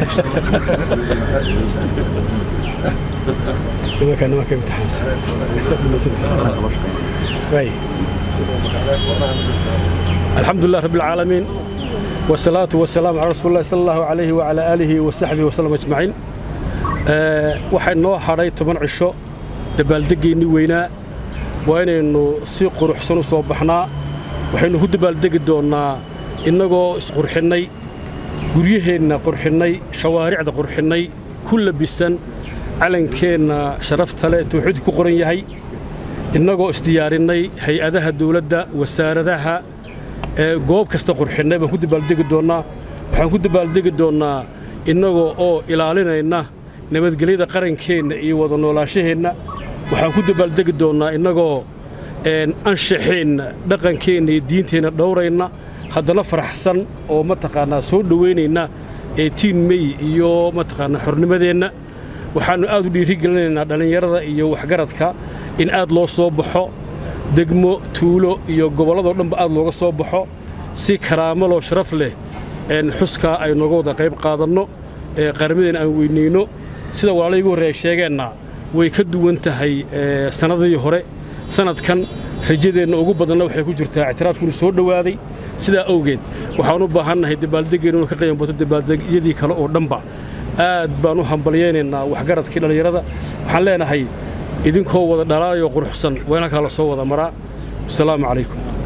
nimanka nimanka imtixaansan waay الحمد لله رب العالمين والصلاة والسلام على رسول الله صلى الله عليه وعلى آله وصحبه وسلم أجمعين waxay noo hadhay toban cisho dabaaldeggeennii weynaa waa inaynu si quruxsan u soo baxnaa waxaynu ku dabaaldegi doonnaa innagoo isqurxinnay guryaheenna qurxinnay shawaaricda qurxinnay ku labisan calankeenna sharafta leh tawxiidku ku qoran yahay innagoo isdiyaarinnay hay-adaha dawladda wasaaradaha goob kasta qurxinnay baan ku dabaaldegi doonnaa waxaan ku dabaaldegi doonnaa innagoo oo ilaalinayna nabadgelyada qarankeenna iyo wada noolaanshaheenna waxaan ku dabaaldegi doonnaa innagoo anshaxeenna dhaqankeenna iyo diinteenna dhowrayna haddana faraxsan oo mataqaannaa soo dhowaynayna eetiin mey iyo mataqaannaa xornimadeenna waxaannu aad u dhiirigelinaynaa dhallinyarada iyo waxgaradka in aad loo soo baxo degmo tuulo iyo gobolladoo dhanba aad looga soo baxo si karaamaloo sharaf leh xuskaa ay nooga wada qayb qaadanno ee qarnimadeenna aan weynayno sida walaalay igu horreeya sheegeenna way ka duwan tahay sannadii hore sannadkan rajadeenna ugu badanna waxay ku jirtaa ictiraafkiinu soo dhowaaday sidaa awgeed waxaan u baahannahay dabaaldeggeenu inu ka qaybanbato dabaaldegyadii kale oo dhanba aad baan u hambalyaynaynaa waxgaradkii dhallinyarada waxaan leenahay idinkoo wada dhalaayoo quruxsan waa inankaa la soo wada maraa wasalaamu calaykum